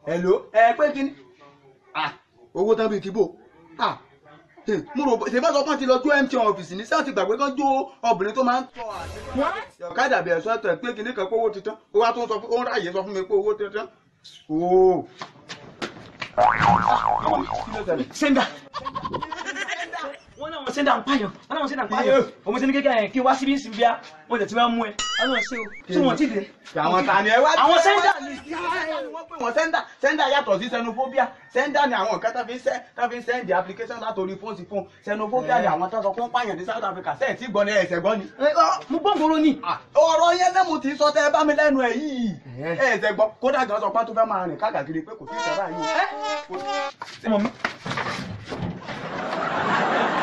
hello ẹ pé kí ni ah owó tán bíi tìbò ah hmm, mo rò ṣe bá sọ pé wọ́n ti lọ jó MTN ọ́fíìsì ní sáà ti gbàgbé kan jó obìnrin tó máa ń tọ́ àti ọ̀kadà bí ẹ̀sọ́ ẹ̀tọ́ ẹ̀ pé kìnnì kan pé owó ti tán ó wá tó ń sọ fún ó ń ráàyè sọ fún mi pé owó ti tán ooo. sẹ́ńdà wọ́n náà wọ́n sẹ́ńdà ń pààyàn wọ́n náà wọ́n sẹ́ńdà ń pààyàn òun ti ní kékeré yẹn kí n wá síbí síbi bíá wọ́n tẹ̀ tí wọ́n mú ẹ àwọn ṣe o tí wọ́n ti dé. àwọn ta ni ẹ wá. àwọn sẹ́ńdà ni. wọ́n pè wọ́n sẹ́ńdà sẹ́ńdà yàtọ̀ sí xenophobia sẹ́ńdà ni àwọn nǹkan tó fi ń sẹ́ tó fi ń sẹ́ndì application látòrí fóònù sí fóònù xenophobia ni àwọn tó sọ fún pààyàn ní South Africa sẹ́ẹ̀ tí gbọ́ ni ẹ̀sẹ̀ gbọ́ ni. mo gbọ́ ngoro ni. ọ̀rọ̀ yẹn náà mo ti sọ tẹ́ ẹ bá mi lẹ́nu ẹ̀ yìí ẹ̀sẹ̀ gbọ́ kódà gan sọ pé tó fẹ́ máa rìn káàkiri pé kò sí ìṣẹ́ báyìí. ọmọ mi